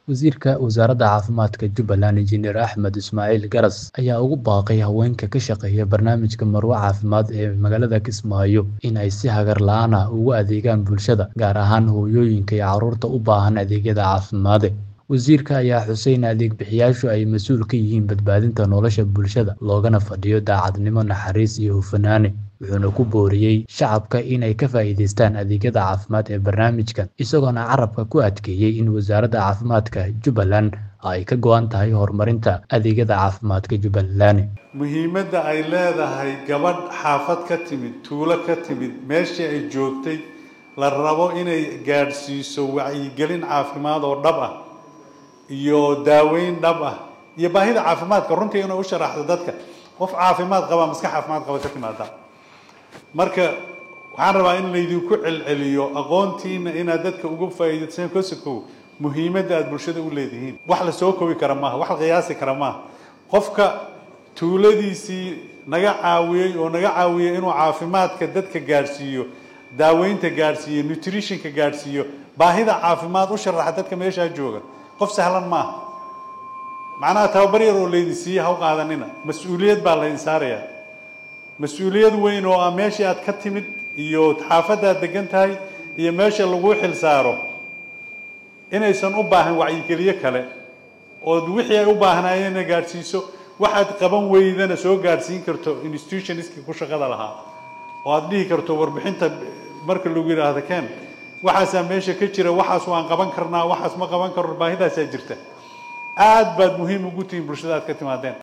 Wasiirka Wasaaradda Caafimaadka Jubbaland Injineer Axmed Ismaaciil Garas ayaa ugu baaqay haweenka ka shaqeeya barnaamijka Marwo Caafimaad ee magaalada Kismaayo in ay si hagar la'aan ah ugu adeegaan bulshada, gaar ahaan hooyooyinka iyo carruurta u baahan adeegyada caafimaad. Wasiirka ayaa xusay in adeeg bixiyayaashu ay mas'uul ka yihiin badbaadinta nolosha bulshada, loogana fadhiyo daacadnimo, naxariis iyo hufnaan, wuxuuna ku booriyay shacabka in ay ka faa'iidaystaan adeegyada caafimaad ee barnaamijkan, isagoona carrabka ku adkeeyay in Wasaaradda Caafimaadka Jubbaland ay ka go'an tahay horumarinta adeegyada caafimaadka Jubbaland. muhiimadda ay leedahay gabadh xaafad ka timid tuulo ka timid meeshii ay joogtay la rabo inay gaadhsiiso wacyigelin caafimaad oo dhab ah iyo daaweyn dhab ah iyo baahida caafimaadka runtii inay u sharaxdo dadka qof caafimaad qaba maskax caafimaad qaba ka timaada marka waxaan rabaa in laydinku celceliyo aqoontiina inaad dadka uga faa'iidaysaan kosokow muhiimadda aad bulshada u leedihiin wax la soo koobi kara maaha wax la qiyaasi kara maaha qofka tuuladiisii naga caawiyey oo naga caawiyey inuu caafimaadka dadka gaadhsiiyo daaweynta gaadhsiiyo nutritionka gaadhsiiyo baahida caafimaad u sharaxa dadka meeshaa jooga qof sahlan maaha macnaha tababar yar oo laydin siiye ha u qaadanina mas-uuliyad baa laydin saarayaa mas-uuliyad weyn oo ah meeshii aad ka timid iyo xaafadda aad degan tahay iyo meesha laguu xil saaro inaysan u baahan wacyigeliyo kale oo wixii ay u baahnaayeen ina gaadhsiiso waxaad qaban weydana soo gaadhsiin karto institutionistkii ku shaqada lahaa oo aad dhihi karto warbixinta marka lagu yidhaahdo ken waxaasaa meesha ka jira waxaas waan qaban karnaa waxaas ma qaban karno baahidaasaa jirta aad baad muhiim ugu tihiin bulshada aad ka timaadeen